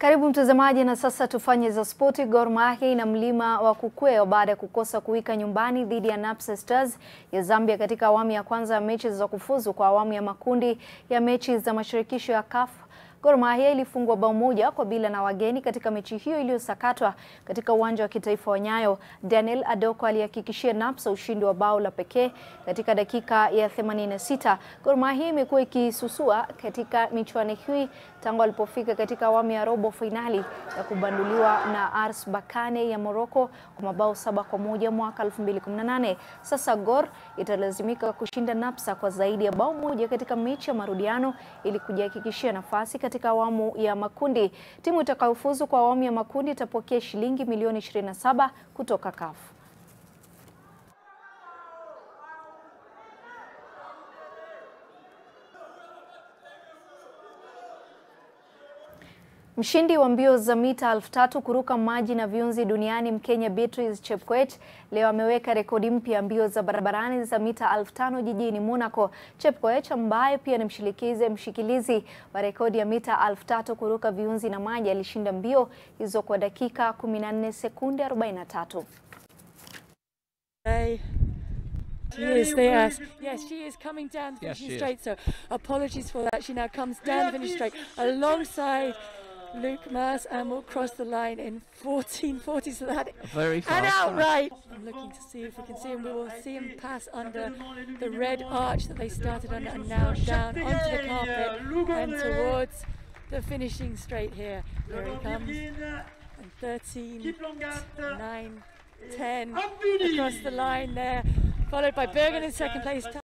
Karibu mtazamaji, na sasa tufanye za spoti. Gor Mahia ina mlima wa kukwea baada ya kukosa kuwika nyumbani dhidi ya Napsa Stars ya Zambia katika awamu ya kwanza ya mechi za kufuzu kwa awamu ya makundi ya mechi za mashirikisho ya CAF. Gor Mahia ilifungwa bao moja kwa bila na wageni katika mechi hiyo iliyosakatwa katika uwanja wa kitaifa wa Nyayo. Daniel Adoko alihakikishia Napsa ushindi wa bao la pekee katika dakika ya 86. Gor Mahia imekuwa ikisusua katika michuano hii tangu alipofika katika awamu ya robo fainali ya kubanduliwa na RS Berkane ya Morocco kwa mabao saba kwa moja mwaka 2018. Sasa Gor italazimika kushinda Napsa kwa zaidi ya bao moja katika mechi ya marudiano ili kujihakikishia nafasi katika awamu ya makundi. Timu itakayofuzu kwa awamu ya makundi itapokea shilingi milioni 27 kutoka CAF. Mshindi wa mbio za mita elfu tatu kuruka maji na viunzi duniani Mkenya Beatrice Chepkoech leo ameweka rekodi mpya mbio za barabarani za mita elfu tano jijini Monaco. Chepkoech ambaye pia ni mshirikizi mshikilizi wa rekodi ya mita elfu tatu kuruka viunzi na maji alishinda mbio hizo kwa dakika 14 sekunde 43. Hey. She is there. Yes, she is coming down the Yes, finishing she is. straight. So apologies for that. She now comes down the finishing straight alongside Luke Mars and will cross the line in 14.40. So that Very and fast. outright. I'm looking to see if we can see him. We will see him pass under the red arch that they started under and now down onto the carpet and towards the finishing straight here. Here he comes. And 13, 9, 10 across the line there, followed by Bergen in second place.